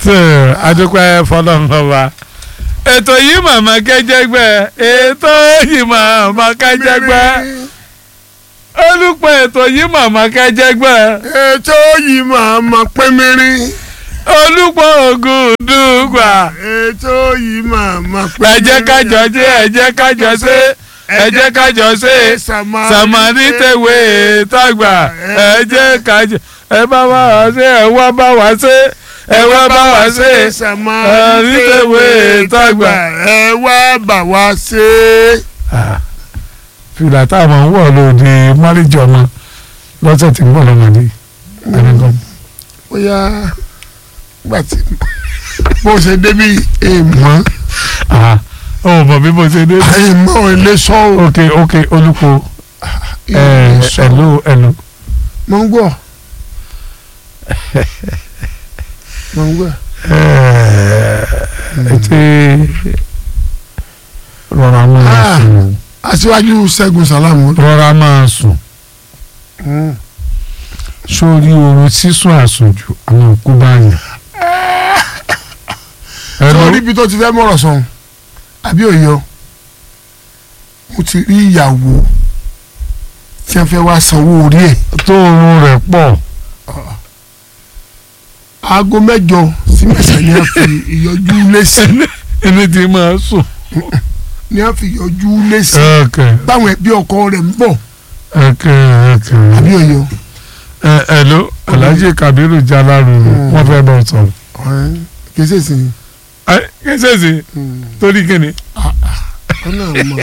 tó adúpẹ́ fọlọ́nlọ́ba ètò yìí màmá kẹjẹgbẹ́ ètò yìí màmá kẹjẹgbẹ́ olùpẹ̀ ètò yìí màmá kẹjẹgbẹ́ ètò yìí máa ma pẹ́ mẹ́rin. olùpọ̀ ògùn dùgbà ètò yìí máa ma pẹ́ ẹ jẹ́ kájọ ṣe ẹ jẹ́ kájọ ṣe ẹ jẹ́ kájọ ṣe sàmárì tẹ̀wé tàgbà ẹ jẹ́ kájọ ẹ bá wá wá ṣe ẹ wá bá wá ṣe ẹ wá bá wá ṣe sàmárì tẹ̀wé tàgbà. ẹ wá bà wá ṣe. fìlà táwọn ń wọ̀ lóde márìjì ọmọ lọ́sẹ̀ tí ń bọ̀ lọ́mọdé ẹnìkan. bóyá gbà tí bó ṣe débi èèmọ̀ ó mọ̀ bí mo ṣe dé. èèmọ̀ ò lè sọ ọ́. ok ok olùkọ́ èèmọ̀ sọ ẹ̀lú ẹ̀lú. mọ̀ ń gbọ́ mọ̀ ń gbọ́. ètè rọra máa Ah. sùn aṣíwájú ṣẹ́gun sàlámù. rọra máa sùn sórí oorun sísùn àsùnjù àwọn òkú báyìí. sọ níbi tó ti fẹ́ mọ̀rọ̀ sọ̀hún àbí òye o mo ti rí ìyàwó tí wọ́n fẹ́ wá sanwó orí ẹ̀ tó oorun rẹ̀ pọ̀ aago mẹ́jọ sí mẹ́sàn-án ni wọ́n fi ìyọjú lẹ́sìn ẹni tí máa sùn. ni wọ́n fi ìyọjú lẹ́sìn ok báwọn ẹbí ọkọ rẹ̀ ń bọ̀ ok ok. àbí òye o ẹ ẹ ló alhaji kabiru jalaru wọn fẹ́ bọ sọ̀rọ̀. ọ̀hún kì í ṣèṣin ẹ kẹsẹ̀ sí torí kíni. ọ̀nà àmọ́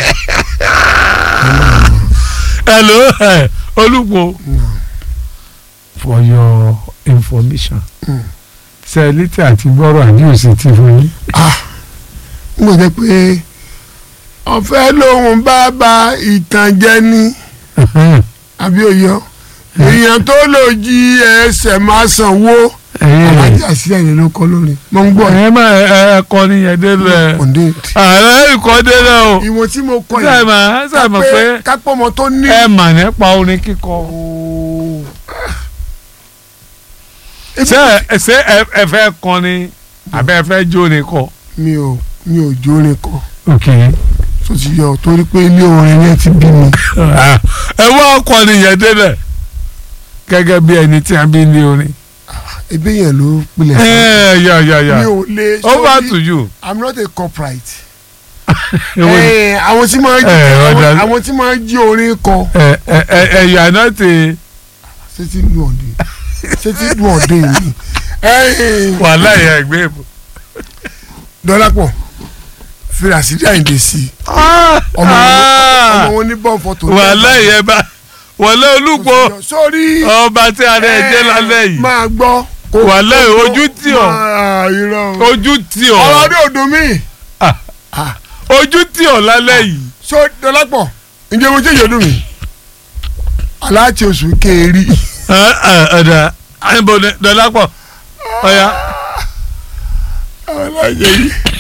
ẹ ló ẹ olùkọ́. for your information. Mm. sẹ́ẹ̀lítì àti gbọ́rọ̀ àdíòsì ti fún yín. n kò jẹ́ pé ọ̀fẹ́ lòun bá ba ìtànjẹ ní àbí òye o èèyàn tó lò jí ẹsẹ̀ máa sanwó alájà sí ẹ̀yìn ló kọ́ lórí mo ń gbọ́ ẹ má ẹ kọ́ nìyẹn délẹ̀ ọ̀dẹ́ ààrẹ ìkọ́ délẹ̀ o ìwọ̀n tí mo kọ́ ṣe yìí mà ṣe mà pé kápẹ́ ọmọ tó ní. ẹ mà nípa orin kíkọ. ṣé ẹ ṣé ẹ ẹ fẹ́ kọ́ ni àbẹ́ ẹ fẹ́ jó ni kọ. mi ò mi ò jórin kọ ok tó ti yọ torí pé ilé orin yẹn ti bí mi. ẹ wá ọkọ nìyẹn délẹ̀ gẹ́gẹ́ bí ẹni tí a bí ní orin. ebi yẹn ló pilẹ̀ ẹ fún yà yà mi yà ò lè over to you. i'm not a corporate. Èwo ni? Eh, àwọn tí máa ń jí Eh, àwọn- ọ̀dà- àwọn tí máa ń jí orin kọ ẹ ẹ ẹ ẹ yà náà ti ṣé tí dùn ọ̀dẹ ṣé tí dùn ọ̀dẹ mi. Eh, wàhálà yẹn ẹgbẹ́ ìbò. Dọ́lápọ̀ fìràsídì àyìndé sí i ọmọ wọn- ọmọ wọn ní bọ́ọ̀ fọ́tò. wàhálà yẹn bá wàhálà olùkọ́ sórí ọba tí a rẹ̀ jẹ́ lálẹ́ yìí máa gbọ́. kó- Wàhálà kó- ojú tì ọ́. máa irọ́ o. ojú tí ọ̀rọ̀ ọ ọdún òdùn mi. ojú tí ọ lálẹ́ yìí. so Dọ́lápọ̀ ǹjẹ́ mo jẹ́ ìyọ̀dún mi. aláàtì oṣù kéèrí. ọ̀dà àyìnbó Dọlápọ̀ ọ̀yà aláàjẹ yìí.